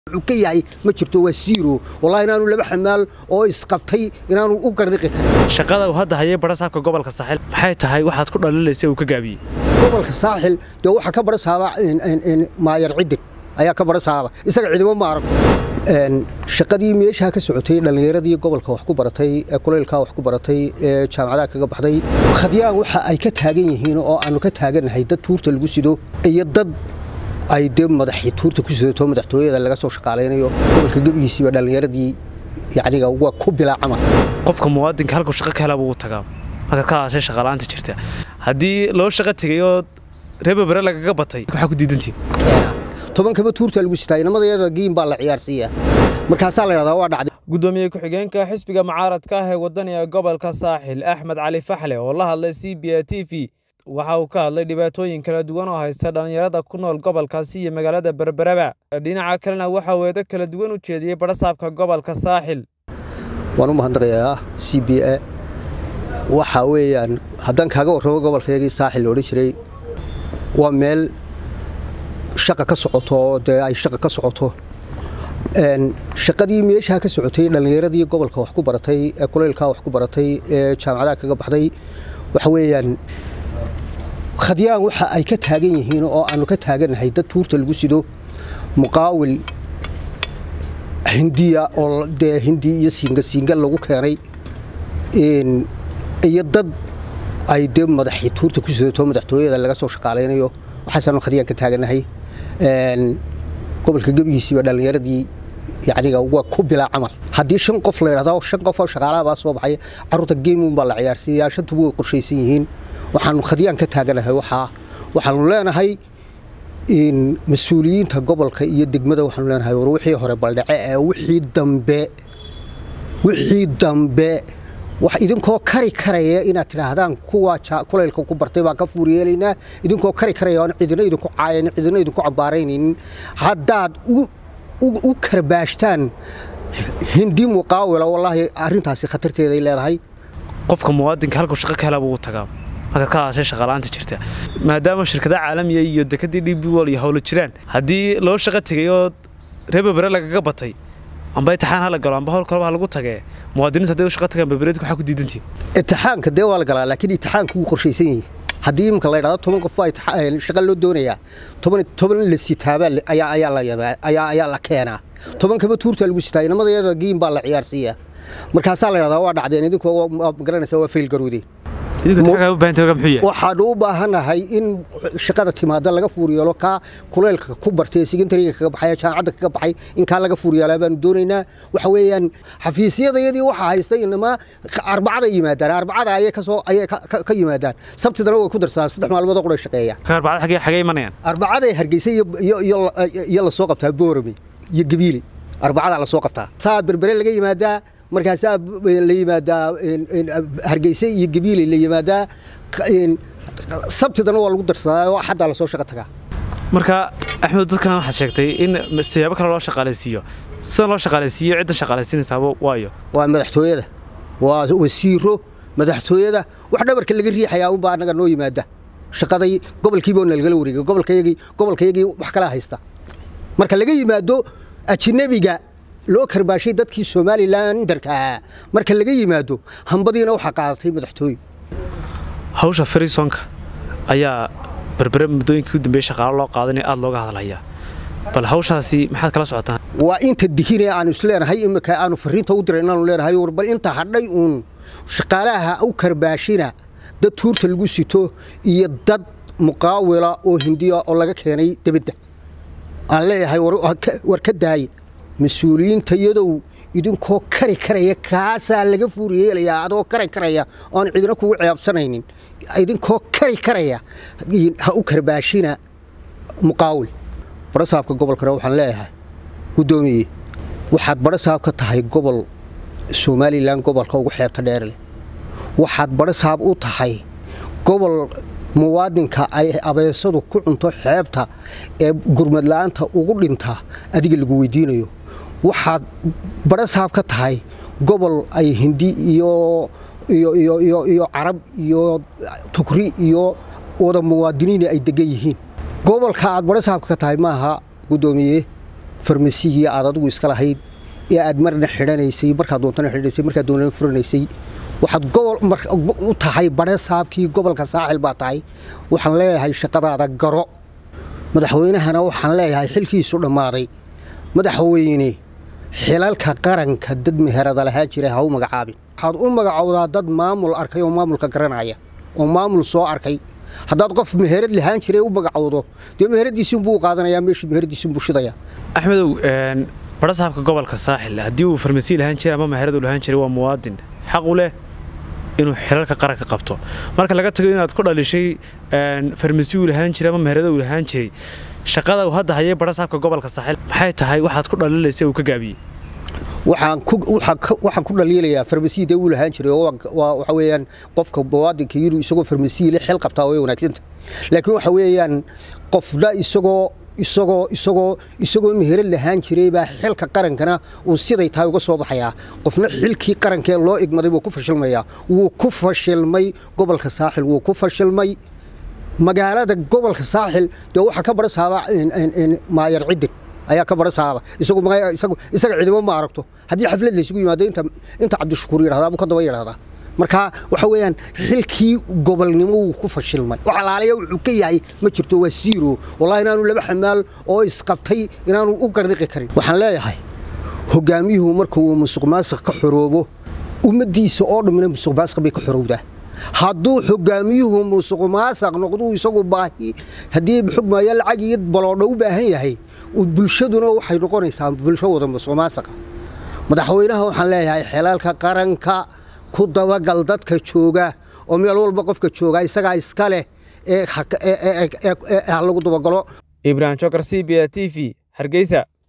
wuxuu ka yahay ma jirto waa siiro wallahi inaanu laba xamaal oo isqabtay inaanu u garniqi karin shaqada uu hadda hayay barasaabka gobolka saaxil maxay tahay waxaad ku dhaliilaysa uu ka gaabiyey gobolka saaxil dee waxaa ka barasaaba maayar cidig ayaa ka barasaaba isaga cidimo ma aragto shaqadii meeshaa ka socotay dhallinyaradii gobolka wax ku baratay ee kulaylkaa wax ku baratay ee jaamacadaha kaga baxday khadyaan waxa ay ka taagan yihiin oo aanu ka taagannahay dad tuurta lagu sido iyo dad ay dee madaxii tuurta ku sidato madaxtooyada laga soo shaqaalaynayo gobolka gebigiisiiba dhallinyaradii yacniga waa ku bilaa camal qofka muwaadinka halkuu shaqo ka hela buu tagaa markaad ka hadashay shaqala'aanta jirta haddii loo shaqo tegay oo reebabare lagaga batay maxaa ku diidantiin tobankaba tuurta lagu sitaa inamadayada giin baa la ciyaarsiiyaa markaasaa la yidhahdaa waa dhacday gudoomiye ku-xigeenka xisbiga mucaaradka ah ee wadaniga gobolka saaxil axmed cali faxle oo la hadlay c b a t v waxa uu ka hadlay dhibaatooyin kala duwan oo haysta dhallinyarada ku nool gobolkaasi iyo magaalada berberaba dhinaca kalena waxa uu eedo kala duwan u jeediyey barasaabka gobolka saaxil waan u mahadnaqayaa c b a waxa weeyaan haddaan kaaga warramo gobolkaygii saaxil loodhan jiray waa meel shaqa ka socoto oo dee ay shaqa ka socoto shaqadii meeshaa ka socotay dhallinyaradii gobolka wax ku baratay ee kulaylkaa wax ku baratay ee jaamacadaha kaga baxday waxa weeyaan khadyaan waxa ay ka taagan yihiin oo aanu ka taagannahay dad tuurta lagu sido muqaawil hindiya oo dee hindi iyo siinga siinga lagu keenay iyo dad ay dee madaxii tuurta ku sidato madaxtooyada laga soo shaqaalaynayo waxaasaanu khadyaan ka taagannahay gobolka gebigiisiiba dhallinyaradii yacniga waa ku bilaa camal haddii shan qof la yidhahdo shan qof oo shaqaalaha baa soo baxay carruurta geemuun baa la ciyaarsiiyaa shantuba way qorshaysan yihiin waxaanu khadyaan ka taaganahay waxaa waxaanu leenahay mas-uuliyiinta gobolka iyo degmada waxaanu leenahay war wixii hore baldhace ee wixii dambe wixii dambe wax idinkoo kari karaya inaad tidhaahdaan kuwa kulaylka ku bartay baan ka fuuryeelaynaa idinkoo kari karaya oon cidina idinku caayan cidina idinku cambaaraynaynin haddaad u karbaashtaan hindi muqaawila wallaahi arrintaasi khatarteeday leedahay qofka muwaadinka halkuu shaqo ka hela buu tagaa markaad ka hadashay shaqala'aanta jirta maadaama shirkadaha caalamiga iyo dekadii dhib wal iyo howlo jiraan haddii loo shaqo tegay oo reebabare lagaga batay amba intixaan hala galo amba howl kaleba ha lagu tagee muwaadiniintu hadday u shaqa tagaan berbereedku waxaa ku diidantiin intixaanka dee waa la galaa laakiin intixaanku wuu qorshaysan yahay haddii imika la yidhahdo toban qof baa shaqa loo doonayaa toban toban la sitaabaa ayaa ayaa la yadaa ayaa ayaa la keenaa tobankaba tuurta lagu sitaa inamadayada giin baa la ciyaarsiiyaa markaasaa la yidhahdaa waa dhacdeen idinkoo magaranaysaa waa fail garoodeen waxaanu u baahanahay in shaqada timaada laga fuuryeelo kaa kulaylka ku bartay secondariga kaga baxay jaamacadda kaga baxay in kaa laga fuuryeelaa baanu doonaynaa waxa weeyaan xafiisyadayadii waxaa haystay inamaa arbacada yimaadaan arbacada ayay kasoo ayay ka yimaadaan sabtidana way ku darsadaan saddex maalmood oo qura shaqeeya arbacada xagee xagee imanayaan arbacaday hargeysa iyo iyo iyo la soo qabtaa boorame iyo gabiile arbacada la soo qabtaa saa berbere laga yimaadaa markaasaa la yimaadaa hargeyse iyo gabiile la yimaadaa sabtidana waa lagu darsadaa oo axaddaa lasoo shaqo tagaa marka axmed dadkana waxaad sheegtay in siyaabo kale loo shaqaalaysiiyo sidan loo shaqaalaysiiyo cidda shaqaalaysiinaysaaba waayo waa madaxtooyada waa wasiiro madaxtooyada wax dhabarka laga riixayaa unbaa annaga noo yimaada shaqaday gobolkiiba nalagala wareegay gobolkayagii gobolkayagii wax kala haysta marka laga yimaado ajinabiga loo karbaashay dadkii somalilandarka ahaa marka laga yimaado hambadiina waxaa qaadatay madaxtooye hawsha farisonka ayaa berbere muddooyinkii u dambeeyey shaqaalo loo qaadanaya aada looga hadlayaa bal hawshaasi maxaad kala socotaan waa inta dihinee aanu isleenahay imika aanu fariinta u diray inaanu leenahay war bal inta hadhay uun shaqaalaha u karbaashina dad tuurta lagu sito iyo dad muqaawila oo hindiya oo laga keenay debadda aan leeyahay war ka daaye mas-uuliyiinta iyadow idinkoo kari karaya kaasaa laga fuuryeelayaa adoo kari karaya oon cidina kugu ceebsanaynin idinkoo kari karaya ha u karbaashina muqaawil barasaabka gobolkana waxaan leeyahay guddoomiye waxaad barasaab ka tahay gobol somalilan gobolka ugu xeebta dheer leh waxaad barasaab u tahay gobol muwaadinka ay abeesadu ku cunto xeebta ee gurmadla'aanta ugu dhinta adiga lagu weydiinayo waxaad barasaab ka tahay gobol ay hindi iyo iyo carab iyo tukri iyo wada muwaadiniin ay degan yihiin gobolka aad barasaabka ka tahay maaha guddoomiye farmasigii aad adigu iska lahayd ee aad marna xidhanaysay markaad doontana xidhanaysay markaad doonana furanaysay waxaad gobol u tahay badhe saabkii gobolka saaxil baa tahay waxaan leeyahay shaqadaada garo madaxweynahana waxaan leeyahay xilkiisu dhammaaday madaxweyne xilalka qaranka dad meherada lahaan jira ha u magacaabin waxaad u magacowdaa dad maamul arkay oo maamulka garanaya oo maamul soo arkay haddaad qof meherad lahaan jiray u magacowdo dee meheradiisiinbuu u qaadanayaa meeshii meheradiisiinbuu shidaya axmedow badha saabka gobolka saaxil haddii uu farmasiy lahaan jiray ama meherad uu lahaan jiray waa muwaadin xaq u leh inuu xilalka qaranka qabto marka laga tago inaad ku dhalishay farmasi uu lahaan jiray ama meherada uu lahaan jiray shaqada uu hadda hayay badha saabka gobolka saaxil maxay tahay waxaad ku dhalilaysa uu ka gaabiyey waxaan ku dhaliilayaa farmasiyada uu lahaan jiray oo waxa weeyaan qofka muwaadinka yiri isagoo farmasiyle xil qabtaa way wanaagsanta laakiin waxa weeyaan qofna isagoo isagoo isagoo isagoo meherad lahaan jiray baa xilka qarankana uu siday tahay uga soo baxayaa qofna xilkii qarankee loo igmaday wuu ku fashilmayaa wuu ku fashilmay gobolka saaxil wuu ku fashilmay magaalada gobolka saaxil dee waxaa ka barasaaba maayar cidig ayaa ka barasaaba isaga cidibo ma aragto haddii xaflad laysugu yimaado inta cabdishakuur yidhahdaa buu ka daba yidhahdaa marka waxa weeyaan xilkii gobolnimo wuu ku fashilmay wax alaaliya wuxuu ka yahay ma jirto waa siiro wallahi inaanu laba xamaal oo isqabtay inaanu u garniqi karin waxaan leeyahay hogaamiyuhu marka uu musuq maasiq ka xoroobo ummaddiisa oo dhammina musuq maasiq bay ka xorowdaa hadduu hogaamiyuhu musuq maasaq noqduu isagu baahi haddii xugmaya lacag iyo baloodha u baahan yahay bulshaduna waxay noqonaysaa bulsho wada musuq maasaqa madaxweynaha waxaan leeyahay xelalka qaranka ku dabagal dadka jooga oo meel walba qofka jooga isagaa iska leh ee ha lagu dabagalo ibrahim jokar c b a t v hargeysa